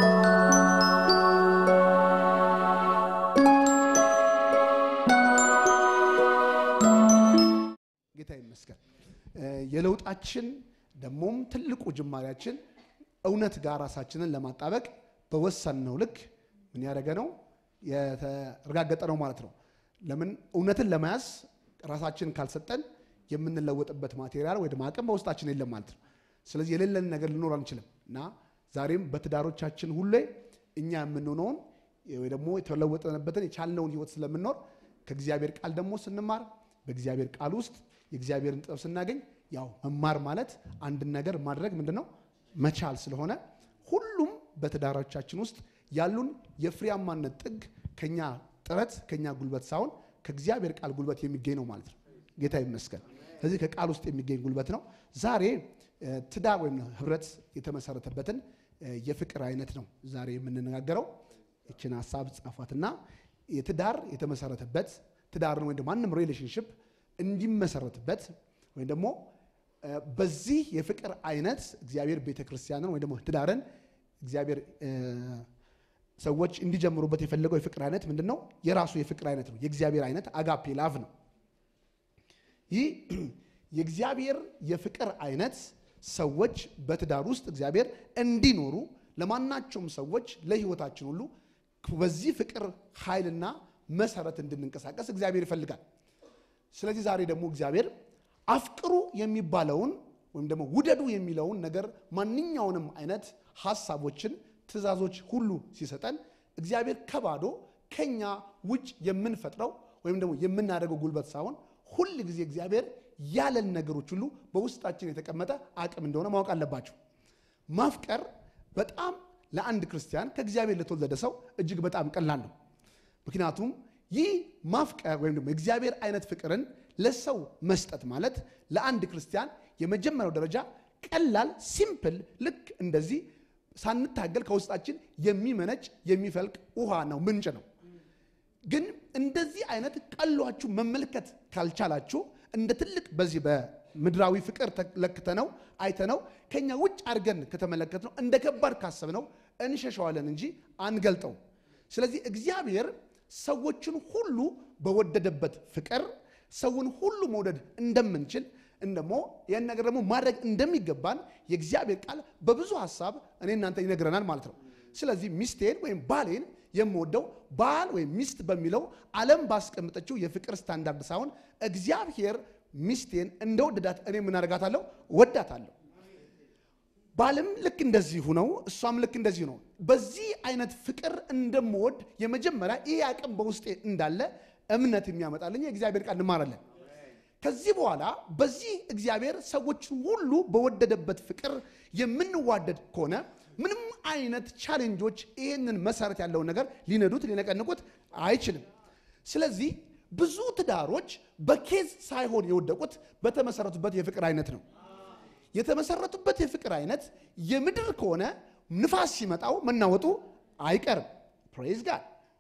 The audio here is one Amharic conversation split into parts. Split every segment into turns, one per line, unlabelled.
ጌታ ይመስገን። የለውጣችን ደግሞም ትልቁ ጅማሬያችን እውነት ጋር ራሳችንን ለማጣበቅ በወሰንነው ልክ ምን ያደረገ ነው የተረጋገጠ ነው ማለት ነው። ለምን እውነትን ለመያዝ ራሳችንን ካልሰጠን የምንለወጥበት ማቴሪያል ወይ አቅም በውስጣችን የለም ማለት ነው። ስለዚህ የሌለን ነገር ልኖር አንችልም እና ዛሬም በትዳሮቻችን ሁሌ እኛ የምንሆነውን ወይ ደግሞ የተለወጠንበትን የቻልነውን ህይወት ስለምንኖር ከእግዚአብሔር ቃል ደግሞ ስንማር በእግዚአብሔር ቃል ውስጥ የእግዚአብሔርን ጥበብ ስናገኝ ያው መማር ማለት አንድን ነገር ማድረግ ምንድን ነው መቻል ስለሆነ ሁሉም በትዳሮቻችን ውስጥ ያሉን የፍሬያማነት ጥግ ከኛ ጥረት ከኛ ጉልበት ሳይሆን ከእግዚአብሔር ቃል ጉልበት የሚገኝ ነው ማለት ነው። ጌታ ይመስገን። ስለዚህ ከቃል ውስጥ የሚገኝ ጉልበት ነው። ዛሬ ትዳር ወይም ህብረት የተመሰረተበትን የፍቅር አይነት ነው ዛሬ የምንነጋገረው። ይችን ሀሳብ ጻፏትና የትዳር የተመሰረተበት ትዳርን ወይም ማንም ሪሌሽንሽፕ እንዲመሰረትበት ወይም ደግሞ በዚህ የፍቅር አይነት እግዚአብሔር ቤተክርስቲያንን ወይም ደግሞ ትዳርን እግዚአብሔር ሰዎች እንዲጀምሩበት የፈለገው የፍቅር አይነት ምንድን ነው? የራሱ የፍቅር አይነት ነው። የእግዚአብሔር አይነት አጋፔ ላቭ ነው። ይህ የእግዚአብሔር የፍቅር አይነት ሰዎች በትዳር ውስጥ እግዚአብሔር እንዲኖሩ ለማናቸውም ሰዎች ለህይወታችን ሁሉ በዚህ ፍቅር ኃይልና መሰረት እንድንንቀሳቀስ እግዚአብሔር ይፈልጋል። ስለዚህ ዛሬ ደግሞ እግዚአብሔር አፍቅሩ የሚባለውን ወይም ደግሞ ውደዱ የሚለውን ነገር ማንኛውንም አይነት ሀሳቦችን፣ ትእዛዞች ሁሉ ሲሰጠን እግዚአብሔር ከባዶ ከኛ ውጭ የምንፈጥረው ወይም ደግሞ የምናደርገው ጉልበት ሳይሆን ሁል ጊዜ እግዚአብሔር ያለን ነገሮች ሁሉ በውስጣችን የተቀመጠ አቅም እንደሆነ ማወቅ አለባቸው። ማፍቀር በጣም ለአንድ ክርስቲያን ከእግዚአብሔር ለተወለደ ሰው እጅግ በጣም ቀላል ነው። ምክንያቱም ይህ ማፍቀር ወይም ደግሞ የእግዚአብሔር አይነት ፍቅርን ለሰው መስጠት ማለት ለአንድ ክርስቲያን የመጀመሪያው ደረጃ ቀላል ሲምፕል፣ ልክ እንደዚህ ሳንታገል ከውስጣችን የሚመነጭ የሚፈልቅ ውሃ ነው፣ ምንጭ ነው። ግን እንደዚህ አይነት ቀሏችሁ መመልከት ካልቻላችሁ እንደ ትልቅ በዚህ በምድራዊ ፍቅር ተለክተነው አይተነው ከኛ ውጭ አድርገን ከተመለከትነው እንደ ከባድ ካሰብነው እንሸሸዋለን እንጂ አንገልጠው። ስለዚህ እግዚአብሔር ሰዎችን ሁሉ በወደደበት ፍቅር ሰውን ሁሉ መውደድ እንደምንችል እንደሞ ይህን ነገር ደግሞ ማድረግ እንደሚገባን የእግዚአብሔር ቃል በብዙ ሀሳብ እኔ እናንተ ይነግረናል ማለት ነው። ስለዚህ ሚስቴን ወይም ባሌን የምወደው ባል ወይም ሚስት በሚለው ዓለም ባስቀምጠችው የፍቅር ስታንዳርድ ሳይሆን እግዚአብሔር ሚስቴን እንደወደዳት እኔ ምን አደርጋታለሁ? ወዳታለሁ። ባልም ልክ እንደዚሁ ነው፣ እሷም ልክ እንደዚሁ ነው። በዚህ አይነት ፍቅር እንደምወድ የመጀመሪያ ይህ አቅም በውስጤ እንዳለ እምነት የሚያመጣልኝ የእግዚአብሔር ቃል እንማራለን። ከዚህ በኋላ በዚህ እግዚአብሔር ሰዎችን ሁሉ በወደደበት ፍቅር የምንዋደድ ከሆነ ምንም አይነት ቻሌንጆች ይህንን መሰረት ያለውን ነገር ሊነዱት ሊነቀንቁት አይችልም። ስለዚህ ብዙ ትዳሮች በኬዝ ሳይሆን የወደቁት በተመሰረቱበት የፍቅር አይነት ነው። የተመሰረቱበት የፍቅር አይነት የምድር ከሆነ ንፋስ ሲመጣው መናወጡ አይቀርም። ፕሬዝ ጋድ።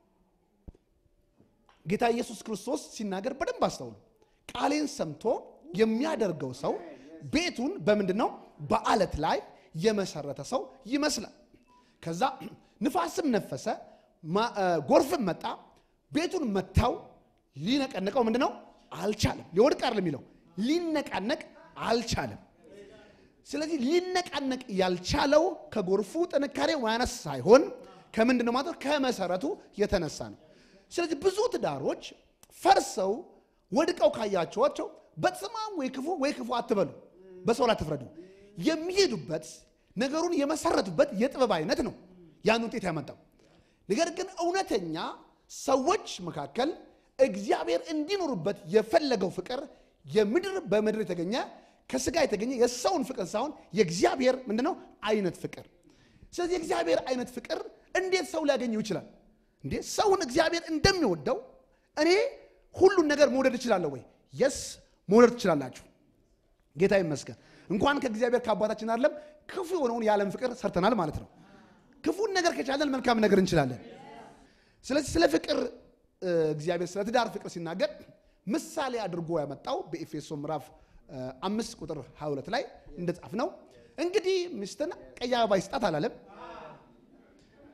ጌታ ኢየሱስ ክርስቶስ ሲናገር በደንብ አስተውሉ። ቃሌን ሰምቶ የሚያደርገው ሰው ቤቱን በምንድን ነው? በአለት ላይ የመሰረተ ሰው ይመስላል። ከዛ ንፋስም ነፈሰ፣ ጎርፍም መጣ፣ ቤቱን መታው፣ ሊነቀነቀው ምንድን ነው አልቻለም። ሊወድቅ አይደለም የሚለው ሊነቃነቅ አልቻለም። ስለዚህ ሊነቃነቅ ያልቻለው ከጎርፉ ጥንካሬ ማነስ ሳይሆን ከምንድን ነው ማለት ከመሰረቱ የተነሳ ነው። ስለዚህ ብዙ ትዳሮች ፈርሰው ወድቀው ካያቸዋቸው በስማም ወይ ክፉ ወይ ክፉ አትበሉ፣ በሰው ላይ አትፍረዱ። የሚሄዱበት ነገሩን የመሰረቱበት የጥበብ አይነት ነው ያን ውጤት ያመጣው። ነገር ግን እውነተኛ ሰዎች መካከል እግዚአብሔር እንዲኖሩበት የፈለገው ፍቅር የምድር በምድር የተገኘ ከስጋ የተገኘ የሰውን ፍቅር ሳይሆን የእግዚአብሔር ምንድነው አይነት ፍቅር። ስለዚህ የእግዚአብሔር አይነት ፍቅር እንዴት ሰው ሊያገኘው ይችላል? እንዴ ሰውን እግዚአብሔር እንደሚወደው እኔ ሁሉን ነገር መውደድ እችላለሁ ወይ? የስ መውደድ ትችላላችሁ። ጌታ ይመስገን። እንኳን ከእግዚአብሔር ከአባታችን አይደለም ክፉ የሆነውን የዓለም ፍቅር ሰርተናል ማለት ነው። ክፉን ነገር ከቻለን መልካም ነገር እንችላለን። ስለዚህ ስለ ፍቅር እግዚአብሔር ስለ ትዳር ፍቅር ሲናገር ምሳሌ አድርጎ ያመጣው በኤፌሶ ምዕራፍ አምስት ቁጥር 22 ላይ እንደጻፍ ነው። እንግዲህ ሚስትን ቀይ አበባ ይስጣት አላለም።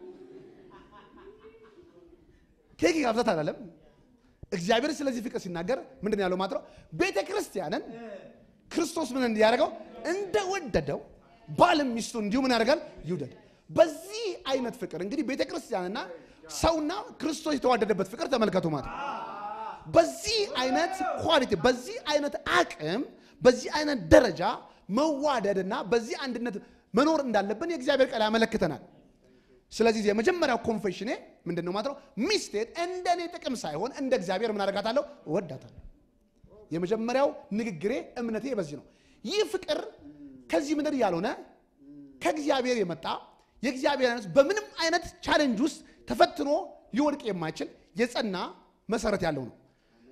ኬክ ጋብዛት አላለም። እግዚአብሔር ስለዚህ ፍቅር ሲናገር ምንድን ነው ያለው ማለት ነው? ቤተ ክርስቲያንን ክርስቶስ ምን እንዲያደርገው እንደወደደው ባልም ሚስቱ እንዲሁ ምን ያደርጋል ይውደድ። በዚህ አይነት ፍቅር እንግዲህ ቤተ ክርስቲያንና ሰውና ክርስቶስ የተዋደደበት ፍቅር ተመልከቱ ማለት ነው። በዚህ አይነት ኳሊቲ፣ በዚህ አይነት አቅም፣ በዚህ አይነት ደረጃ መዋደድና በዚህ አንድነት መኖር እንዳለብን የእግዚአብሔር ቃል ያመለክተናል። ስለዚህ የመጀመሪያው ኮንፌሽኔ ምንድን ነው ማለት ነው? ሚስቴን እንደ እኔ ጥቅም ሳይሆን እንደ እግዚአብሔር ምን አደርጋታለሁ? እወዳታለሁ። የመጀመሪያው ንግግሬ እምነቴ በዚህ ነው። ይህ ፍቅር ከዚህ ምድር ያልሆነ ከእግዚአብሔር የመጣ የእግዚአብሔር አይነት በምንም አይነት ቻሌንጅ ውስጥ ተፈትኖ ሊወድቅ የማይችል የጸና መሰረት ያለው ነው።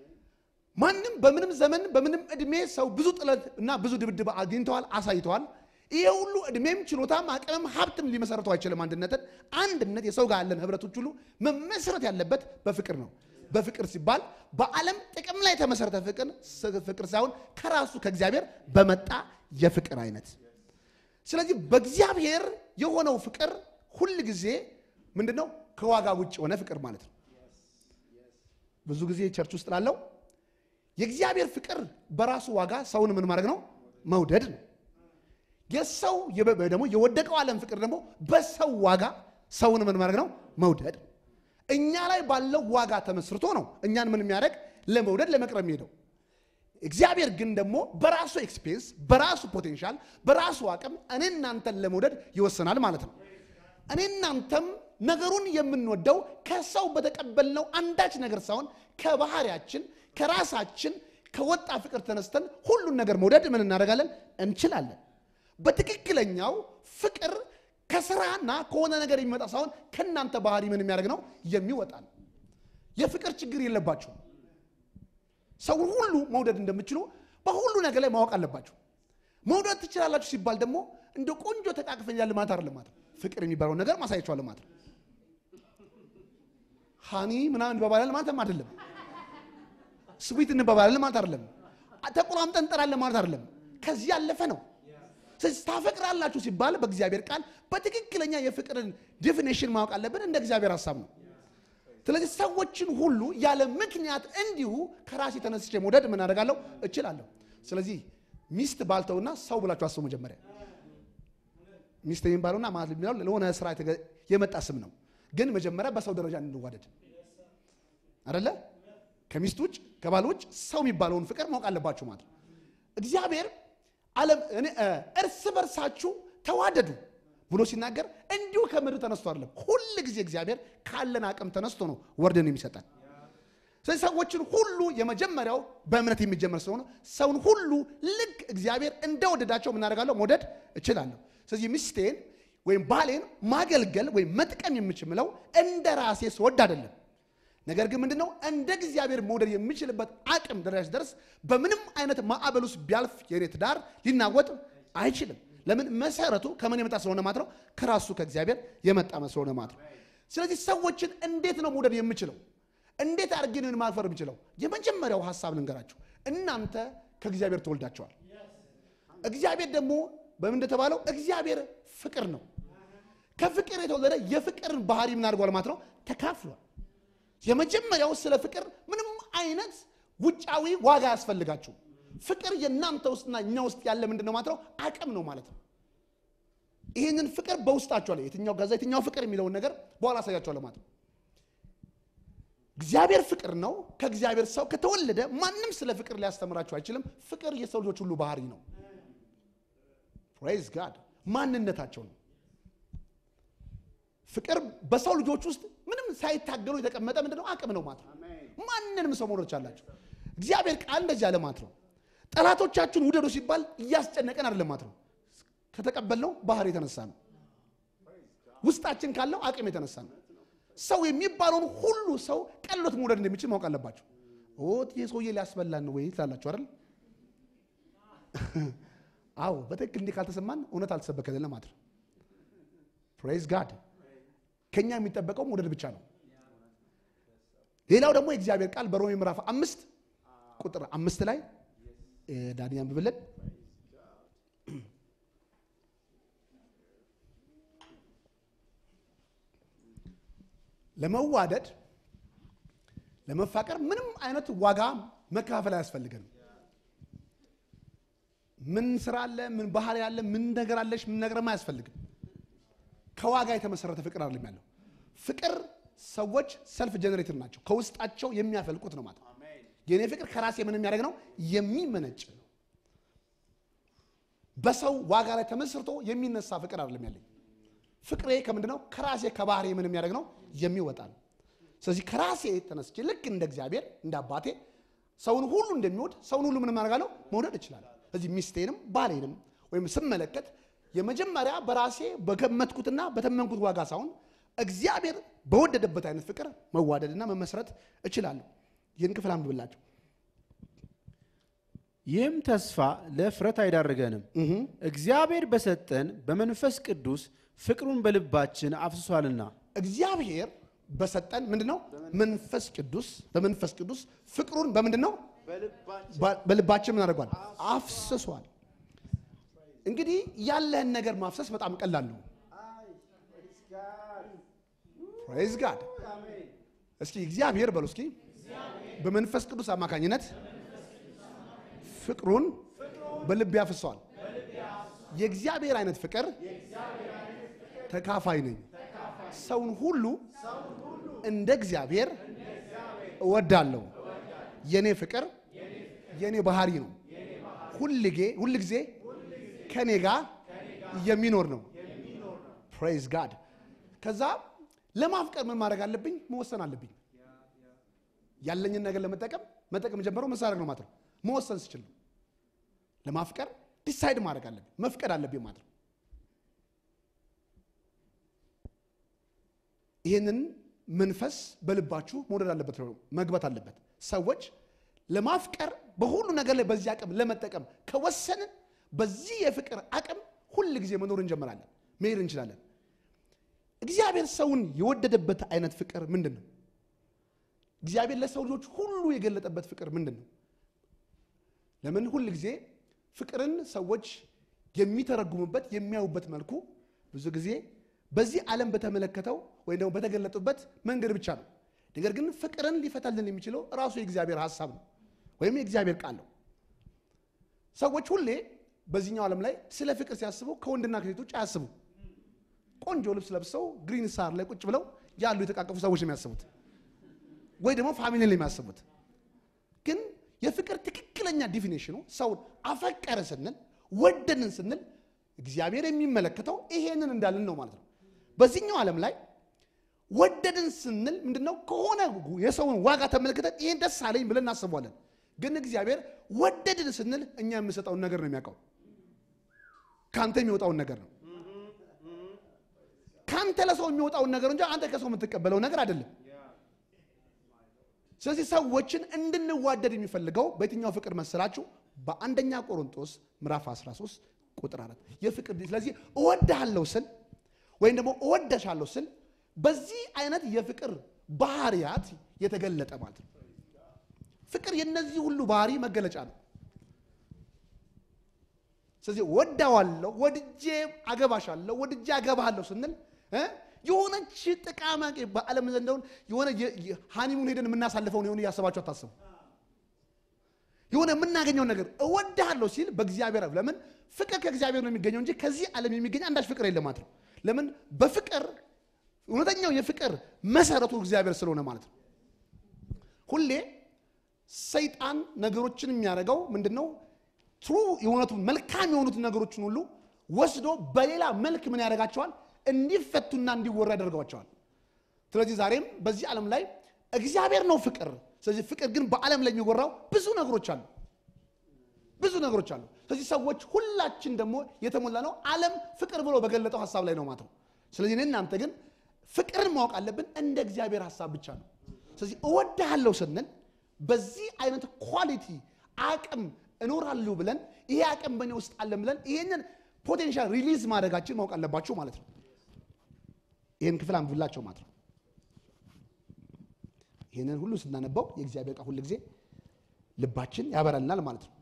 ማንም በምንም ዘመን በምንም እድሜ ሰው ብዙ ጥለት እና ብዙ ድብድብ አግኝተዋል፣ አሳይተዋል። ይሄ ሁሉ እድሜም ችሎታም አቅምም ሀብትም ሊመሰረተው አይችልም። አንድነትን አንድነት የሰው ጋር ያለን ህብረቶች ሁሉ መመስረት ያለበት በፍቅር ነው። በፍቅር ሲባል በዓለም ጥቅም ላይ የተመሰረተ ፍቅር ፍቅር ሳይሆን ከራሱ ከእግዚአብሔር በመጣ የፍቅር አይነት። ስለዚህ በእግዚአብሔር የሆነው ፍቅር ሁል ጊዜ ምንድን ነው? ከዋጋ ውጭ የሆነ ፍቅር ማለት ነው። ብዙ ጊዜ ቸርች ውስጥ ላለው የእግዚአብሔር ፍቅር በራሱ ዋጋ ሰውን ምን ማድረግ ነው? መውደድ ነው። የሰው ደግሞ የወደቀው ዓለም ፍቅር ደግሞ በሰው ዋጋ ሰውን ምን ማድረግ ነው? መውደድ። እኛ ላይ ባለው ዋጋ ተመስርቶ ነው እኛን ምን የሚያደርግ ለመውደድ ለመቅረብ የሚሄደው። እግዚአብሔር ግን ደግሞ በራሱ ኤክስፔንስ፣ በራሱ ፖቴንሻል፣ በራሱ አቅም እኔ እናንተን ለመውደድ ይወሰናል ማለት ነው። እኔ እናንተም ነገሩን የምንወደው ከሰው በተቀበልነው አንዳች ነገር ሳይሆን ከባህሪያችን ከራሳችን ከወጣ ፍቅር ተነስተን ሁሉን ነገር መውደድ ምን እናደርጋለን እንችላለን። በትክክለኛው ፍቅር ከስራና ከሆነ ነገር የሚመጣ ሳይሆን ከእናንተ ባህሪ ምን የሚያደርግ ነው የሚወጣ ነው። የፍቅር ችግር የለባቸው። ሰውን ሁሉ መውደድ እንደምችሉ በሁሉ ነገር ላይ ማወቅ አለባቸው። መውደድ ትችላላችሁ ሲባል ደግሞ እንደ ቆንጆ ተቃቅፈኛል ማለት አይደለም ማለት ነው። ፍቅር የሚባለውን ነገር ማሳያቸዋል ማለት ነው። ሃኒ ምናምን እንባባላለን ማለትም አይደለም። ስዊት እንባባላለን ማለት አይደለም። ተቆራምጠን እንጠራለን ማለት አይደለም። ከዚህ ያለፈ ነው። ስለዚህ ታፈቅራላችሁ ሲባል በእግዚአብሔር ቃል በትክክለኛ የፍቅርን ዲፊኔሽን ማወቅ አለብን። እንደ እግዚአብሔር ሀሳብ ነው። ስለዚህ ሰዎችን ሁሉ ያለ ምክንያት እንዲሁ ከራሴ ተነስቼ መውደድ ምን አደርጋለሁ እችላለሁ። ስለዚህ ሚስት ባልተውና ሰው ብላችሁ አስቡ። መጀመሪያ ሚስት የሚባለውና ማለት የሚለው ለሆነ ስራ የመጣ ስም ነው። ግን መጀመሪያ በሰው ደረጃ እንዋደድ አደለ? ከሚስት ውጭ ከባል ውጭ ሰው የሚባለውን ፍቅር ማወቅ አለባችሁ ማለት ነው። እግዚአብሔር ዓለም እርስ በርሳችሁ ተዋደዱ ብሎ ሲናገር እንዲሁ ከምድር ተነስቶ አይደለም። ሁል ጊዜ እግዚአብሔር ካለን አቅም ተነስቶ ነው ወርደን የሚሰጠን። ስለዚህ ሰዎችን ሁሉ የመጀመሪያው በእምነት የሚጀመር ስለሆነ ሰውን ሁሉ ልክ እግዚአብሔር እንደወደዳቸው የምናደርጋለሁ መውደድ እችላለሁ። ስለዚህ ሚስቴን ወይም ባሌን ማገልገል ወይም መጥቀም የምችምለው እንደ ራሴ ስወድ አይደለም። ነገር ግን ምንድነው እንደ እግዚአብሔር መውደድ የምችልበት አቅም ደረጃ ሲደርስ በምንም አይነት ማዕበል ውስጥ ቢያልፍ የኔ ትዳር ሊናወጥ አይችልም። ለምን? መሰረቱ ከምን የመጣ ስለሆነ ማለት ነው፣ ከራሱ ከእግዚአብሔር የመጣ ስለሆነ ማለት ነው። ስለዚህ ሰዎችን እንዴት ነው መውደድ የምችለው? እንዴት አድርጌ ነው ማክበር የምችለው? የመጀመሪያው ሀሳብ ልንገራችሁ። እናንተ ከእግዚአብሔር ተወልዳቸዋል። እግዚአብሔር ደግሞ በምን እንደተባለው እግዚአብሔር ፍቅር ነው። ከፍቅር የተወለደ የፍቅርን ባህሪ ምን አድርጓል ማለት ነው ተካፍሏል። የመጀመሪያው ስለ ፍቅር ምንም አይነት ውጫዊ ዋጋ ያስፈልጋችሁ። ፍቅር የእናንተ ውስጥና እኛ ውስጥ ያለ ምንድን ነው ማለት ነው አቅም ነው ማለት ነው። ይህንን ፍቅር በውስጣችሁ አለ። የትኛው ጋዛ የትኛው ፍቅር የሚለውን ነገር በኋላ አሳያችኋለሁ ማለት ነው። እግዚአብሔር ፍቅር ነው። ከእግዚአብሔር ሰው ከተወለደ ማንም ስለ ፍቅር ሊያስተምራችሁ አይችልም። ፍቅር የሰው ልጆች ሁሉ ባህሪ ነው። ፕሬዝ ጋድ ማንነታቸው ነው። ፍቅር በሰው ልጆች ውስጥ ምንም ሳይታገሉ የተቀመጠ ምንድነው አቅም ነው ማለት ነው። ማንንም ሰው መውደድ ቻላችሁ። እግዚአብሔር ቃል እንደዚህ ያለ ማለት ነው። ጠላቶቻችሁን ውደዱ ሲባል እያስጨነቀን አይደለም ማለት ነው። ከተቀበልነው ባህር የተነሳ ነው። ውስጣችን ካለው አቅም የተነሳ ነው። ሰው የሚባለውን ሁሉ ሰው ቀሎት መውደድ እንደሚችል ማወቅ አለባቸው። ኦት ይህ ሰውዬ ሊያስበላን ነው ወይ ትላላችሁ አይደል? አዎ በትክክል እንዲህ ካልተሰማን እውነት አልተሰበከልን ማለት ነው። ፕሬዝ ጋድ ከኛ የሚጠበቀው መውደድ ብቻ ነው። ሌላው ደግሞ የእግዚአብሔር ቃል በሮሜ ምዕራፍ አምስት ቁጥር አምስት ላይ ዳኒ አንብብልን። ለመዋደድ ለመፋቀር ምንም አይነት ዋጋ መካፈል አያስፈልገንም። ምን ስራ አለ፣ ምን ባህሪ አለ፣ ምን ነገር አለሽ፣ ምን ነገርም አያስፈልግም። ከዋጋ የተመሰረተ ፍቅር አይደለም ያለው። ፍቅር ሰዎች ሰልፍ ጀነሬተር ናቸው፣ ከውስጣቸው የሚያፈልቁት ነው ማለት ነው። የኔ ፍቅር ከራሴ ምን የሚያደርግ ነው? የሚመነጭ ነው። በሰው ዋጋ ላይ ተመስርቶ የሚነሳ ፍቅር አይደለም ያለኝ። ፍቅሬ ከምንድን ነው? ከራሴ ከባህሪ ምን የሚያደርግ ነው? የሚወጣ ነው። ስለዚህ ከራሴ ተነስቼ ልክ እንደ እግዚአብሔር እንደ አባቴ ሰውን ሁሉ እንደሚወድ ሰውን ሁሉ ምን ማድረግ አለው? መውደድ እችላለሁ። ስለዚህ ሚስቴንም ባሌንም ወይም ስመለከት የመጀመሪያ በራሴ በገመትኩትና በተመንኩት ዋጋ ሳይሆን እግዚአብሔር በወደደበት አይነት ፍቅር መዋደድና መመስረት እችላለሁ። ይህን ክፍል አንብብላቸው።
ይህም ተስፋ ለእፍረት አይዳርገንም፣ እግዚአብሔር በሰጠን በመንፈስ ቅዱስ ፍቅሩን በልባችን አፍስሷልና።
እግዚአብሔር በሰጠን ምንድን ነው? መንፈስ ቅዱስ በመንፈስ ቅዱስ ፍቅሩን በምንድን ነው? በልባችን ምን አድርጓል? አፍስሷል። እንግዲህ ያለህን ነገር ማፍሰስ በጣም ቀላል ነው። ፕሬዝ ጋድ። እስኪ እግዚአብሔር በሉ እስኪ በመንፈስ ቅዱስ አማካኝነት ፍቅሩን በልብ ያፍሰዋል። የእግዚአብሔር አይነት ፍቅር ተካፋይ ነኝ። ሰውን ሁሉ እንደ እግዚአብሔር እወዳለሁ። የኔ ፍቅር የኔ ባህሪ ነው። ሁልጌ ሁል ጊዜ ከኔ ጋር የሚኖር ነው። ፕሬዝ ጋድ። ከዛ ለማፍቀር ምን ማድረግ አለብኝ? መወሰን አለብኝ። ያለኝን ነገር ለመጠቀም መጠቀም ጀምረው መሳረግ ነው ማለት ነው። መወሰን ስችል ነው። ለማፍቀር ዲሳይድ ማድረግ አለብኝ፣ መፍቀድ አለብኝ ማለት ነው። ይህንን መንፈስ በልባችሁ መውደድ አለበት፣ መግባት አለበት። ሰዎች ለማፍቀር በሁሉ ነገር ላይ በዚህ አቅም ለመጠቀም ከወሰንን በዚህ የፍቅር አቅም ሁል ጊዜ መኖር እንጀምራለን፣ መሄድ እንችላለን። እግዚአብሔር ሰውን የወደደበት አይነት ፍቅር ምንድን ነው? እግዚአብሔር ለሰው ልጆች ሁሉ የገለጠበት ፍቅር ምንድን ነው? ለምን ሁል ጊዜ ፍቅርን ሰዎች የሚተረጉሙበት የሚያዩበት መልኩ ብዙ ጊዜ በዚህ ዓለም በተመለከተው ወይም ደግሞ በተገለጡበት መንገድ ብቻ ነው። ነገር ግን ፍቅርን ሊፈታልን የሚችለው ራሱ የእግዚአብሔር ሀሳብ ነው ወይም የእግዚአብሔር ቃል ነው። ሰዎች ሁሌ በዚህኛው ዓለም ላይ ስለ ፍቅር ሲያስቡ ከወንድና ከሴቶች አያስቡ። ቆንጆ ልብስ ለብሰው ግሪን ሳር ላይ ቁጭ ብለው ያሉ የተቃቀፉ ሰዎች ነው የሚያስቡት፣ ወይ ደግሞ ፋሚሊ ላይ የሚያስቡት። ግን የፍቅር ትክክለኛ ዲፊኔሽኑ ሰውን አፈቀረ ስንል ወደንን ስንል እግዚአብሔር የሚመለከተው ይሄንን እንዳልን ነው ማለት ነው። በዚህኛው ዓለም ላይ ወደድን ስንል ምንድነው? ከሆነ የሰውን ዋጋ ተመልክተን ይሄን ደስ አለኝ ብለን እናስበዋለን። ግን እግዚአብሔር ወደድን ስንል እኛ የምንሰጠውን ነገር ነው የሚያውቀው። ከአንተ የሚወጣውን ነገር ነው። ከአንተ ለሰው የሚወጣውን ነገር እንጂ አንተ ከሰው የምትቀበለው ነገር አይደለም። ስለዚህ ሰዎችን እንድንዋደድ የሚፈልገው በየትኛው ፍቅር መሰላችሁ? በአንደኛ ቆሮንቶስ ምዕራፍ 13 ቁጥር አራት የፍቅር ስለዚህ እወድሃለሁ ስል ወይም ደግሞ እወደሻለሁ ስል በዚህ አይነት የፍቅር ባህሪያት የተገለጠ ማለት ነው። ፍቅር የነዚህ ሁሉ ባህሪ መገለጫ ነው። ስለዚህ ወዳዋለሁ፣ ወድጄ አገባሻለሁ፣ ወድጄ አገባሃለሁ ስንል እ የሆነች ጥቃማ በዓለም ዘንደውን የሆነ ሃኒሙን ሄደን የምናሳልፈውን የሆነ እያሰባችሁ አታስቡ። የሆነ የምናገኘውን ነገር እወድሃለሁ ሲል በእግዚአብሔር ለምን ፍቅር ከእግዚአብሔር ነው የሚገኘው እንጂ ከዚህ ዓለም የሚገኝ አንዳች ፍቅር የለም ማለት ነው። ለምን በፍቅር እውነተኛው የፍቅር መሰረቱ እግዚአብሔር ስለሆነ ማለት ነው። ሁሌ ሰይጣን ነገሮችን የሚያደርገው ምንድን ነው? ትሩ የሆነቱን መልካም የሆኑትን ነገሮችን ሁሉ ወስዶ በሌላ መልክ ምን ያደርጋቸዋል? እንዲፈቱና እንዲወራ ያደርገዋቸዋል። ስለዚህ ዛሬም በዚህ ዓለም ላይ እግዚአብሔር ነው ፍቅር። ስለዚህ ፍቅር ግን በዓለም ላይ የሚወራው ብዙ ነገሮች አሉ፣ ብዙ ነገሮች አሉ። ስለዚህ ሰዎች ሁላችን ደግሞ የተሞላ ነው ዓለም ፍቅር ብሎ በገለጠው ሀሳብ ላይ ነው ማለት ነው። ስለዚህ እኔ እናንተ ግን ፍቅርን ማወቅ አለብን እንደ እግዚአብሔር ሀሳብ ብቻ ነው። ስለዚህ እወድሃለሁ ስንል በዚህ አይነት ኳሊቲ አቅም እኖራለሁ ብለን ይሄ አቅም በእኔ ውስጥ አለን ብለን ይሄንን ፖቴንሻል ሪሊዝ ማድረጋችን ማወቅ አለባቸው ማለት ነው። ይህን ክፍል አንብብላቸው ማለት ነው። ይህንን ሁሉ ስናነባው የእግዚአብሔር ቃል ሁል ጊዜ ልባችን ያበራልናል ማለት ነው።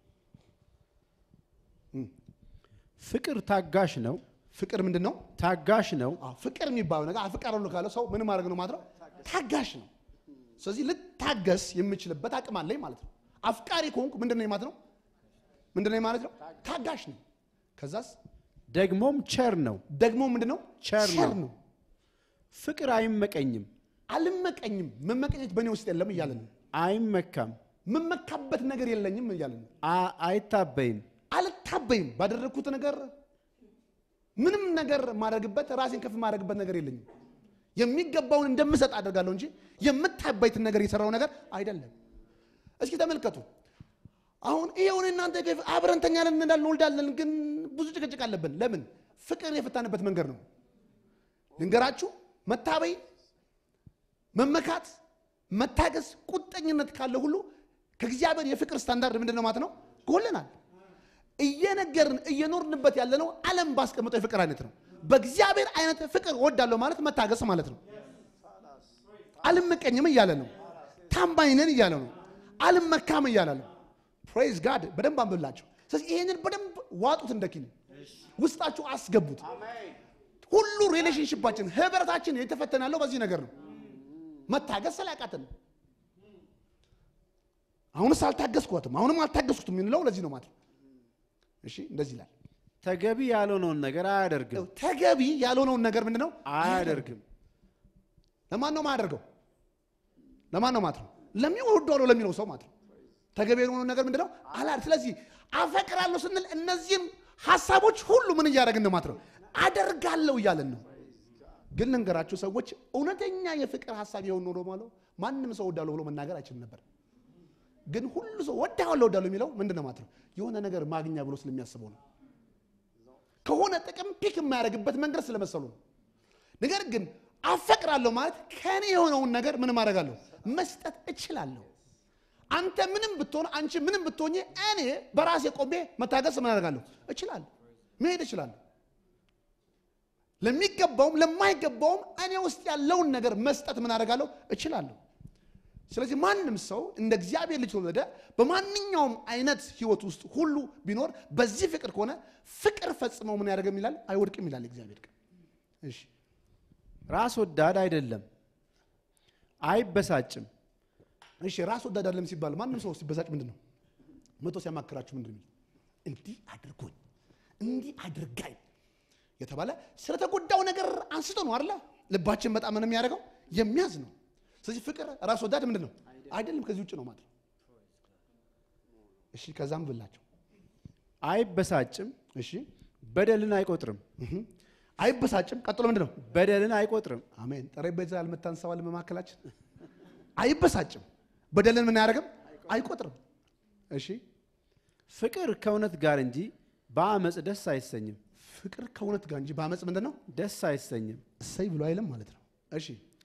ፍቅር ታጋሽ ነው።
ፍቅር ምንድን ነው?
ታጋሽ ነው።
አዎ፣ ፍቅር የሚባለው ነገር አፍቀራለሁ ካለ ሰው ምን ማድረግ ነው ማለት ነው? ታጋሽ ነው። ስለዚህ ልታገስ የምችልበት አቅም አለኝ ማለት ነው። አፍቃሪ ከሆንኩ ምንድን ነው ማለት ነው? ምንድን ነው ማለት ነው? ታጋሽ ነኝ። ከዛስ
ደግሞም ቸር ነው።
ደግሞ ምንድን ነው?
ቸር ነው።
ነው።
ፍቅር አይመቀኝም፣
አልመቀኝም። መመቀኘት በእኔ ውስጥ የለም እያለ ነው።
አይመካም፣
የምመካበት ነገር የለኝም እያለ ነው።
አ- አይታበይም፣
አልታበይም። ባደረግኩት ነገር ምንም ነገር ማድረግበት ራሴን ከፍ ማድረግበት ነገር የለኝም። የሚገባውን እንደምሰጥ አደርጋለሁ እንጂ የምታበይትን ነገር የሰራው ነገር አይደለም። እስኪ ተመልከቱ። አሁን ይሄውን እናንተ ከፍ- አብረን እንተኛለን እንዳልን እንወልዳለን፣ ግን ብዙ ጭቅጭቅ አለብን። ለምን? ፍቅር የፈታንበት መንገድ ነው። ልንገራችሁ፣ መታበይ፣ መመካት፣ መታገስ፣ ቁጠኝነት ካለ ሁሉ ከእግዚአብሔር የፍቅር ስታንዳርድ ምንድን ነው ማለት ነው ጎለናል። እየነገርን እየኖርንበት ያለነው ዓለም ባስቀመጠው የፍቅር አይነት ነው። በእግዚአብሔር አይነት ፍቅር ወዳለሁ ማለት መታገስ ማለት ነው። አልመቀኝም እያለ ነው። ታማኝ ነን እያለ ነው። አልመካም እያለ ነው። ፕሬዝ ጋድ በደንብ አንብላቸው። ስለዚህ ይሄንን በደንብ ዋጡት፣ እንደኪን ውስጣችሁ አስገቡት። ሁሉ ሪሌሽንሽፓችን ህብረታችን የተፈተነ ያለው በዚህ ነገር ነው። መታገስ ስላቃተን ነው። አሁንስ አልታገስኳትም፣ አሁንም አልታገስኩትም የምንለው ለዚህ ነው ማለት ነው። እሺ እንደዚህ ይላል።
ተገቢ ያልሆነውን ነገር አያደርግም፣
ተገቢ ያልሆነውን ነገር ምንድን ነው
አያደርግም።
ለማን ነው ማያደርገው? ለማን ነው ማለት ነው? ለሚወደው ለሚለው ሰው ማለት ነው። ተገቢ ያልሆነውን ነገር ምንድን ነው አላር ስለዚህ አፈቅራለሁ ስንል እነዚህም ሀሳቦች ሁሉ ምን እያደረግን ነው ማለት ነው? አደርጋለሁ እያለን ነው። ግን ልንገራችሁ ሰዎች እውነተኛ የፍቅር ሀሳብ የሆን ኖሮ ማለት ማንም ሰው ወዳለሁ ብሎ መናገር አይችልም ነበር። ግን ሁሉ ሰው ወዳለሁ ወዳለሁ የሚለው ምንድን ነው ማለት ነው? የሆነ ነገር ማግኛ ብሎ ስለሚያስበው ነው። ከሆነ ጥቅም ፒክ የማያደርግበት መንገድ ስለመሰሉ ነው። ነገር ግን አፈቅራለሁ ማለት ከኔ የሆነውን ነገር ምን ማድረጋለሁ መስጠት እችላለሁ። አንተ ምንም ብትሆን አንቺ ምንም ብትሆኝ እኔ በራሴ ቆሜ መታገስ ምን አደርጋለሁ እችላለሁ፣ መሄድ እችላለሁ። ለሚገባውም ለማይገባውም እኔ ውስጥ ያለውን ነገር መስጠት ምን አደርጋለሁ እችላለሁ። ስለዚህ ማንም ሰው እንደ እግዚአብሔር ልጅ ተወለደ በማንኛውም አይነት ህይወት ውስጥ ሁሉ ቢኖር በዚህ ፍቅር ከሆነ ፍቅር ፈጽመው ምን ያደርግም ይላል አይወድቅም ይላል እግዚአብሔር ቃል። እሺ
ራስ ወዳድ አይደለም፣ አይበሳጭም፣
እሺ ራስ ወዳድ አይደለም ሲባል ማንም ሰው ሲበሳጭ ምንድን ነው መቶ ሲያማክራችሁ ምንድን ነው እንዲህ አድርጎኝ እንዲህ አድርጋኝ የተባለ ስለተጎዳው ነገር አንስቶ ነው አይደለ ልባችን በጣም ምን የሚያደርገው የሚያዝ ነው ስለዚህ ፍቅር ራስ ወዳድ ምንድን ነው አይደለም ከዚህ ውጭ ነው ማለት ነው እሺ ከዛም ብላቸው
አይበሳጭም፣
እሺ
በደልን አይቆጥርም፣
እህ። አይበሳጭም ቀጥሎ ምንድን ነው
በደልን አይቆጥርም፣
አሜን ጠረጴዛ ያልመታን ሰው አለ በመካከላችን አይበሳጭም በደልን ምን አያደርግም አይቆጥርም እሺ
ፍቅር ከእውነት ጋር እንጂ በአመፅ ደስ አይሰኝም፣
ፍቅር ከእውነት ጋር እንጂ በአመፅ ምንድን ነው
ደስ አይሰኝም።
እሰይ ብሎ አይልም ማለት ነው እሺ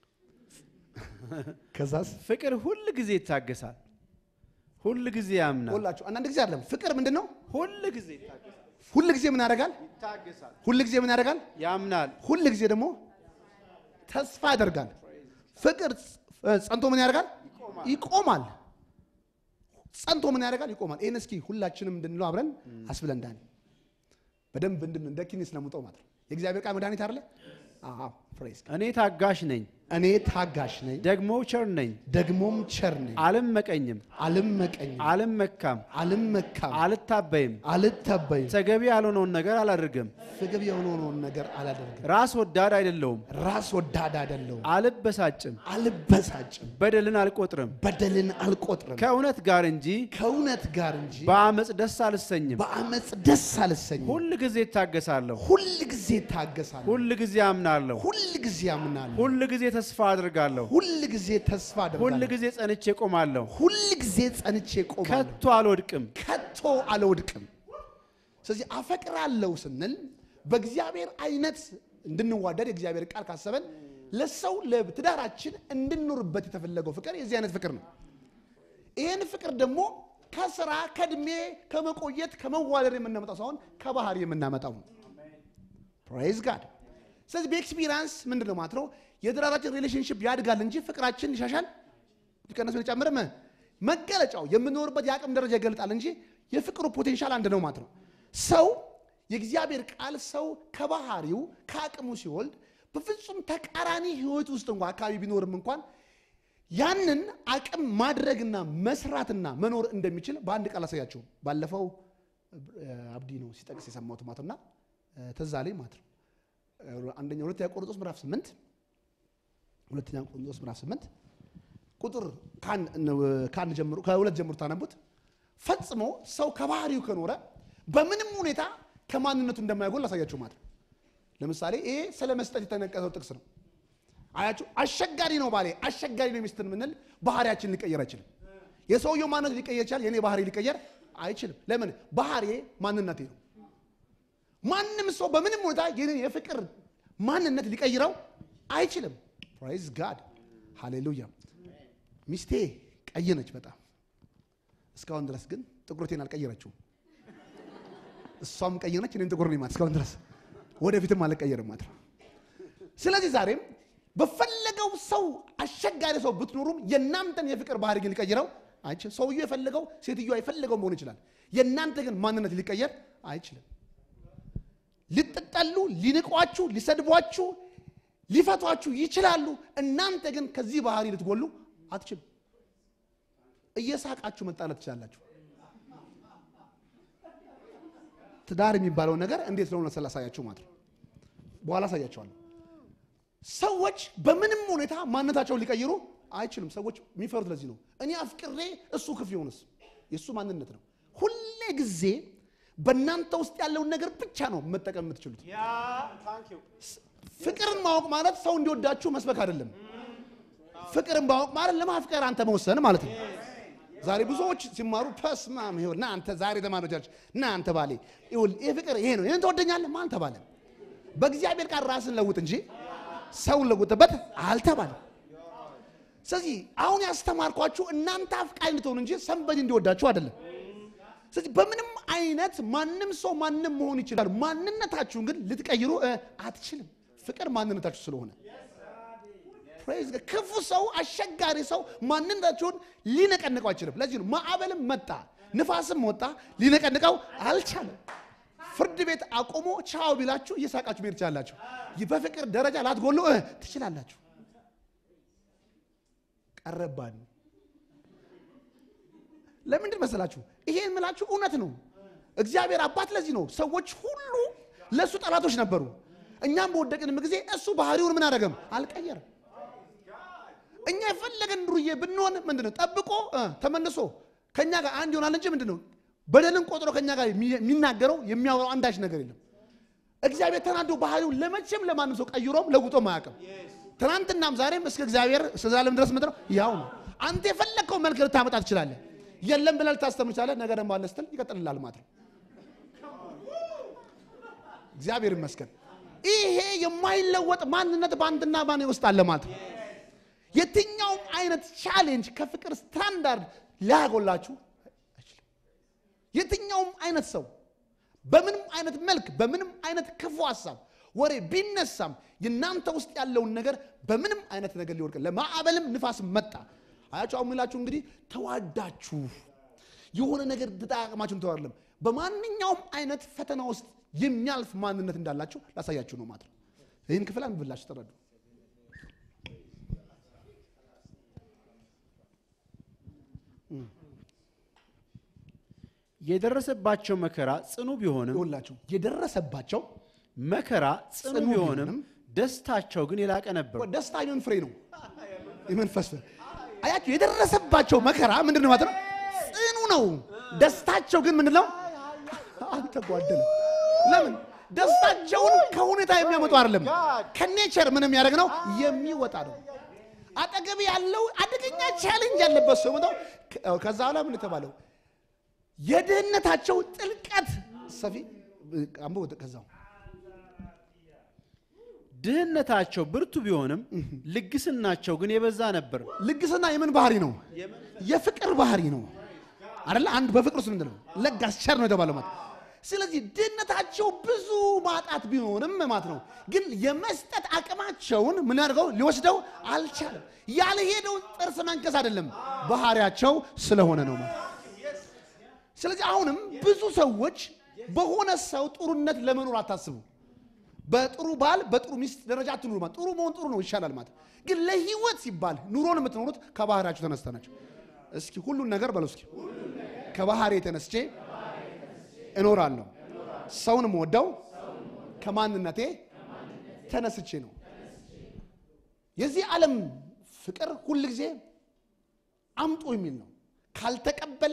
ከዛስ
ፍቅር ሁል ጊዜ ይታገሳል፣ ሁል ጊዜ ያምናል፣
ሁላችሁ አንዳንድ ጊዜ አይደለም ፍቅር ምንድን ነው
ሁል ጊዜ ይታገሳል፣
ሁል ጊዜ ምን ያደርጋል
ይታገሳል፣
ሁል ጊዜ ምን ያደርጋል
ያምናል፣
ሁል ጊዜ ደግሞ ተስፋ ያደርጋል ፍቅር ጸ- ጸንቶ ምን ያደርጋል ይቆማል ጸንቶ ምን ያደርጋል ይቆማል ይህን እስኪ ሁላችንም እንድንለው አብረን አስብለን እንዳን በደንብ እንድን እንደ ኪኒ ስለሙጠው ማለት ነው የእግዚአብሔር ቃል መድኃኒት አለ አዎ ፕሬዝ
እኔ ታጋሽ ነኝ፣
እኔ ታጋሽ ነኝ
ደግሞ ቸር ነኝ፣
ደግሞም ቸር ነኝ
አልመቀኝም፣
አልመቀኝም
አልመካም፣
አልመካም
አልታበይም፣
አልታበይም
ተገቢ ያልሆነውን ነገር አላደርግም፣
ፍግብ የሆነውን ነገር አላደርግም
ራስ ወዳድ አይደለውም፣
ራስ ወዳድ አይደለሁም
አልበሳጭም፣
አልበሳጭም
በደልን አልቆጥርም፣
በደልን አልቆጥርም
ከእውነት ጋር እንጂ
ከእውነት ጋር እንጂ
በአመፅ ደስ አልሰኝም።
በአመፅ ደስ አልሰኝም
ሁል ጊዜ እታገሳለሁ፣
ሁል ጊዜ ታገሳለሁ
ሁል ጊዜ አምናለሁ፣
ሁል ጊዜ አምናለሁ
ሁል ጊዜ ተስፋ አድርጋለሁ፣
ሁል ጊዜ ተስፋ
ሁል
አደርጋለሁ
ጊዜ ጸንቼ ቆማለሁ፣
ሁል ጊዜ ጸንቼ ቆማለሁ
ከቶ አልወድቅም።
ከቶ አልወድቅም ስለዚህ አፈቅራለሁ ስንል በእግዚአብሔር አይነት እንድንዋደድ የእግዚአብሔር ቃል ካሰበን ለሰው ለትዳራችን እንድንኖርበት የተፈለገው ፍቅር የዚህ አይነት ፍቅር ነው ይህን ፍቅር ደግሞ ከስራ ከእድሜ ከመቆየት ከመዋለድ የምናመጣው ሳይሆን ከባህሪ የምናመጣው ነው ፕራይዝ ጋድ ስለዚህ በኤክስፒሪንስ ምንድን ነው ማለት ነው የትዳራችን ሪሌሽንሽፕ ያድጋል እንጂ ፍቅራችን ሊሻሻል ሊቀነስ ሊጨምርም መገለጫው የምንኖርበት የአቅም ደረጃ ይገልጣል እንጂ የፍቅሩ ፖቴንሻል አንድ ነው ማለት ነው ሰው የእግዚአብሔር ቃል ሰው ከባህሪው ከአቅሙ ሲወልድ በፍጹም ተቃራኒ ህይወት ውስጥ እንኳ አካባቢ ቢኖርም እንኳን ያንን አቅም ማድረግና መስራትና መኖር እንደሚችል በአንድ ቃል አሳያቸው። ባለፈው አብዲ ነው ሲጠቅስ የሰማሁት ማለት እና ትዝ አለኝ ማለት ነው። አንደኛ ሁለተኛ ቆሮንቶስ ምዕራፍ ስምንት ሁለተኛ ቆሮንቶስ ምዕራፍ ስምንት ቁጥር ከአንድ ጀምሮ ከሁለት ጀምሮ ታነቡት። ፈጽሞ ሰው ከባህሪው ከኖረ በምንም ሁኔታ ከማንነቱ እንደማይጎል ላሳያችሁ ማለት ነው። ለምሳሌ ይሄ ስለ መስጠት የተነቀሰው ጥቅስ ነው። አያችሁ፣ አስቸጋሪ ነው ባሌ፣ አስቸጋሪ ነው ሚስትን የምንል ባህሪያችን ሊቀየር አይችልም። የሰውየው ማንነት ሊቀየር ይችላል፣ የእኔ ባህሪ ሊቀየር አይችልም። ለምን? ባህሪ ማንነቴ ነው። ማንም ሰው በምንም ሁኔታ የኔን የፍቅር ማንነት ሊቀይረው አይችልም። ፕራይዝ ጋድ ሃሌሉያ። ሚስቴ ቀይ ነች በጣም እስካሁን ድረስ ግን ጥቁረቴን አልቀየረችውም። እሷም ቀይ ነች፣ እኔም ጥቁር ነኝ ማለት እስካሁን ድረስ ወደፊትም አልቀየርም ማለት ነው። ስለዚህ ዛሬም በፈለገው ሰው አስቸጋሪ ሰው ብትኖሩም የእናንተን የፍቅር ባህሪ ግን ሊቀይረው አይችልም። ሰውየው የፈለገው ሴትዮዋ የፈለገው መሆን ይችላል። የእናንተ ግን ማንነት ሊቀየር አይችልም። ልትጠሉ፣ ሊንቋችሁ፣ ሊሰድቧችሁ፣ ሊፈቷችሁ ይችላሉ። እናንተ ግን ከዚህ ባህሪ ልትጎሉ አትችሉም። እየሳቃችሁ መጣላት ትችላላችሁ። ትዳር የሚባለው ነገር እንዴት ነው ስላሳያችሁ ማለት ነው። በኋላ አሳያቸዋለሁ። ሰዎች በምንም ሁኔታ ማንነታቸውን ሊቀይሩ አይችሉም። ሰዎች የሚፈሩት ለዚህ ነው። እኔ አፍቅሬ እሱ ክፍ ይሆንስ የእሱ ማንነት ነው። ሁሌ ጊዜ በእናንተ ውስጥ ያለውን ነገር ብቻ ነው መጠቀም የምትችሉት። ፍቅርን ማወቅ ማለት ሰው እንዲወዳችሁ መስበክ አይደለም። ፍቅርን ማወቅ ማለት ለማፍቀር አንተ መወሰን ማለት ነው። ዛሬ ብዙዎች ሲማሩ ፐስማም ይሁን ና አንተ ዛሬ ተማሪዎች ና አንተ ባሌ ይኸውልህ ይሄ ፍቅር ይሄ ነው ይሄን ትወደኛለህ ማን ተባለ? በእግዚአብሔር ቃል ራስን ለውጥ እንጂ ሰውን ለውጥበት አልተባለም። ስለዚህ አሁን ያስተማርኳችሁ እናንተ አፍቃሪ እንድትሆኑ እንጂ ሰንበዲ እንዲወዳችሁ አይደለም። ስለዚህ በምንም አይነት ማንም ሰው ማንም መሆን ይችላል። ማንነታችሁን ግን ልትቀይሩ አትችልም። ፍቅር ማንነታችሁ ስለሆነ ፕሬዝ ክፉ ሰው አስቸጋሪ ሰው ማንነታችሁን ሊነቀንቀው አይችልም። ለዚህ ነው ማዕበልም መጣ ንፋስም ወጣ ሊነቀንቀው አልቻለም። ፍርድ ቤት አቆሞ ቻው ቢላችሁ እየሳቃችሁ መሄድ ትችላላችሁ። በፍቅር ደረጃ ላትጎሉ ትችላላችሁ። ቀረባን ለምንድን መሰላችሁ? ይሄን ምላችሁ እውነት ነው። እግዚአብሔር አባት ለዚህ ነው ሰዎች ሁሉ ለእሱ ጠላቶች ነበሩ። እኛም በወደቅንም ጊዜ እሱ ባህሪውን ምን አደረገም? አልቀየርም። እኛ የፈለገን ዱርዬ ብንሆን ምንድነው ጠብቆ ተመልሶ ከኛ ጋር አንድ ይሆናል እንጂ ምንድነው በደልን ቆጥሮ ከኛ ጋር የሚናገረው የሚያወራው አንዳች ነገር የለም። እግዚአብሔር ተናዶ ባህሪውን ለመቼም ለማንም ሰው ቀይሮም ለውጦም አያውቅም። ትናንትናም ዛሬም እስከ እግዚአብሔር እስከ ዘላለም ድረስ ምንድነው ያው ነው። አንተ የፈለግከው መልክ ልታመጣ ትችላለህ። የለም ብለህ ልታስተምር ትችላለህ። ነገ ደግሞ አለ ስትል ይቀጥልላል ማለት ነው። እግዚአብሔር ይመስገን። ይሄ የማይለወጥ ማንነት በአንድና ባኔ ውስጥ አለ ማለት ነው። የትኛውም አይነት ቻሌንጅ ከፍቅር ስታንዳርድ ሊያጎላችሁ አይችልም። የትኛውም አይነት ሰው በምንም አይነት መልክ በምንም አይነት ክፉ ሀሳብ ወሬ ቢነሳም የእናንተ ውስጥ ያለውን ነገር በምንም አይነት ነገር ሊወድቅ ለማዕበልም ንፋስ መጣ አያችሁ። አሁን ምላችሁ እንግዲህ ተዋዳችሁ የሆነ ነገር ተጠቃቅማችሁ ተዋለም በማንኛውም አይነት ፈተና ውስጥ የሚያልፍ ማንነት እንዳላችሁ ላሳያችሁ ነው ማለት ነው። ይህን ክፍል አንብላችሁ ተረዱ።
የደረሰባቸው መከራ ጽኑ ቢሆንም
ይኸውላችሁ የደረሰባቸው
መከራ ጽኑ
ጽኑ
ቢሆንም
ቢሆንም
ደስታቸው ግን የላቀ ነበር።
ደስታ የምን ፍሬ ነው? የመንፈስ ፍሬ። አያችሁ የደረሰባቸው መከራ ምንድን ነው ማለት ነው? ጽኑ ነው። ደስታቸው ግን ምንድን ነው? አልተጓደለም። ለምን? ደስታቸውን ከሁኔታ የሚያመጡ አይደለም። ከኔቸር ምን የሚያደርግ ነው? የሚወጣ ነው። አጠገብ ያለው አደገኛ ቻሌንጅ ያለበት ሰው ነው። ከዛ በኋላ ምን የተባለው የድህነታቸው ጥልቀት ሰፊ አንቦ ከዛው
ድህነታቸው ብርቱ ቢሆንም ልግስናቸው ግን የበዛ ነበር።
ልግስና የምን ባህሪ ነው? የፍቅር ባህሪ ነው አይደለ? አንድ በፍቅር ውስጥ ምንድን ነው? ለጋስ ቸር ነው የተባለው ማለት። ስለዚህ ድህነታቸው ብዙ ማጣት ቢሆንም ማለት ነው፣ ግን የመስጠት አቅማቸውን ምን አድርገው ሊወስደው አልቻለም። ያልሄደው ጥርስ መንከስ አይደለም፣ ባህሪያቸው ስለሆነ ነው ማለት። ስለዚህ አሁንም ብዙ ሰዎች በሆነ ሰው ጥሩነት ለመኖር አታስቡ። በጥሩ ባል በጥሩ ሚስት ደረጃ አትኑሩ ማለት ጥሩ መሆን ጥሩ ነው ይሻላል ማለት ግን ለህይወት ሲባል ኑሮን የምትኖሩት ከባህሪያችሁ ተነስተ ናቸው። እስኪ ሁሉን ነገር በለው እስኪ ከባህሪ ተነስቼ እኖራለሁ። ሰውን የምወደው ከማንነቴ ተነስቼ ነው። የዚህ ዓለም ፍቅር ሁል ጊዜ አምጦ የሚል ነው። ካልተቀበለ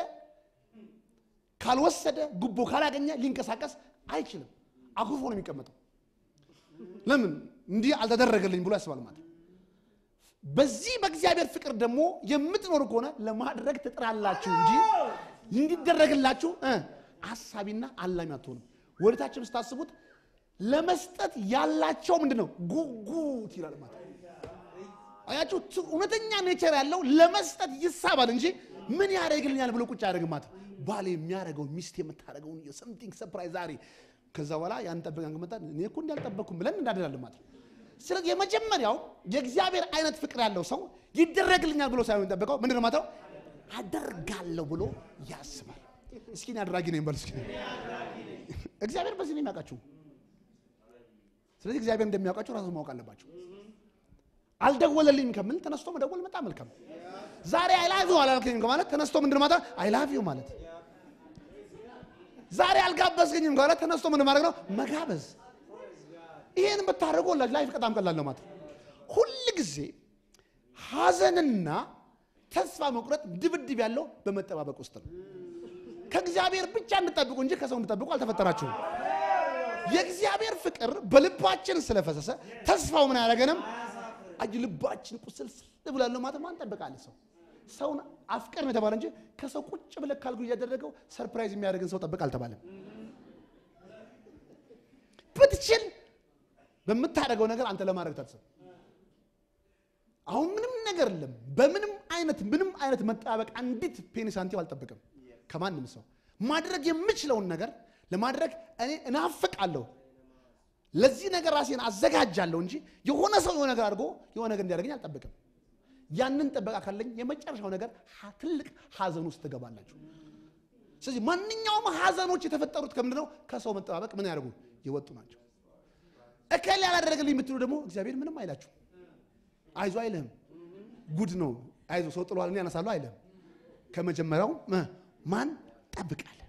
ካልወሰደ ጉቦ ካላገኘ ሊንቀሳቀስ አይችልም። አኩርፎ ነው የሚቀመጠው። ለምን እንዲህ አልተደረገልኝ ብሎ ያስባል ማለት ነው። በዚህ በእግዚአብሔር ፍቅር ደግሞ የምትኖሩ ከሆነ ለማድረግ ትጥራላችሁ እንጂ እንዲደረግላችሁ እ አሳቢና አላሚ አትሆንም። ወደታችም ስታስቡት ለመስጠት ያላቸው ምንድን ነው ጉጉት ይላል ማለት ነው። አያችሁ ት- እውነተኛ ኔቸር ያለው ለመስጠት ይሳባል እንጂ ምን ያደርግልኛል ብሎ ቁጭ አያደርግም ማለት ነው። ባል የሚያደርገውን ሚስት የምታደርገውን የሰምቲንግ ሰፕራይዝ ዛሬ ከዛ በኋላ ያን ጠብቀን ከመጣ እኔ እኮ እንዳልጠበቅኩም ብለን እንዳደላለን ማለት ነው። ስለዚህ የመጀመሪያው የእግዚአብሔር አይነት ፍቅር ያለው ሰው ይደረግልኛል ብሎ ሳይሆን የሚጠብቀው ምንድን ነው ማለት ነው አደርጋለሁ ብሎ ያስባል። እስኪ እኔ አድራጊ ነኝ በሉ እስኪ። እግዚአብሔር በዚህ ነው የሚያውቃችሁ። ስለዚህ እግዚአብሔር እንደሚያውቃችሁ ራሱ ማወቅ አለባችሁ። አልደወለልኝም ከምል ተነስቶ መደወል መጣ መልካም። ዛሬ አይላቪው አላልከኝም ከማለት ተነስቶ ምንድን ማታ አይላቪው ማለት። ዛሬ አልጋበዝከኝም ከማለት ተነስቶ ምንድን ማድረግ ነው መጋበዝ። ይሄን ብታደርጉ ላይፍ በጣም ቀላል ነው ማለት ነው። ሁል ጊዜ ሐዘንና ተስፋ መቁረጥ ድብድብ ያለው በመጠባበቅ ውስጥ ነው። ከእግዚአብሔር ብቻ እንጠብቁ እንጂ ከሰው እንጠብቁ አልተፈጠራችሁም። የእግዚአብሔር ፍቅር በልባችን ስለፈሰሰ ተስፋው ምን አያደርገንም? አጅ ልባችን ቁስል ስል ብላለሁ ማለት ማን ጠብቃለ? ሰው ሰውን አፍቅር ነው የተባለ እንጂ ከሰው ቁጭ ብለህ ካልጉ እያደረገው ሰርፕራይዝ የሚያደርግን ሰው ጠብቅ አልተባለም። ብትችል በምታደርገው ነገር አንተ ለማድረግ ታስብ። አሁን ምንም ነገር የለም። በምንም አይነት ምንም አይነት መጣበቅ አንዲት ፔኒ ሳንቲም አልጠብቅም ከማንም ሰው ማድረግ የምችለውን ነገር ለማድረግ እኔ እናፍቃለሁ። ለዚህ ነገር ራሴን አዘጋጃለሁ እንጂ የሆነ ሰው የሆነ ነገር አድርጎ የሆነ ነገር እንዲያደርገኝ አልጠብቅም። ያንን ጥበቃ ካለኝ የመጨረሻው ነገር ሀ- ትልቅ ሀዘን ውስጥ ትገባላችሁ። ስለዚህ ማንኛውም ሀዘኖች የተፈጠሩት ከምንድን ነው? ከሰው መጠባበቅ ምን ያደርጉ የወጡ ናቸው። እከል ያላደረገልኝ የምትሉ ደግሞ እግዚአብሔር ምንም አይላችሁ። አይዞ አይልህም። ጉድ ነው። አይዞ ሰው ጥሏል እኔ ያነሳለሁ አይልህም። ከመጀመሪያው እ ማን ጠብቃለ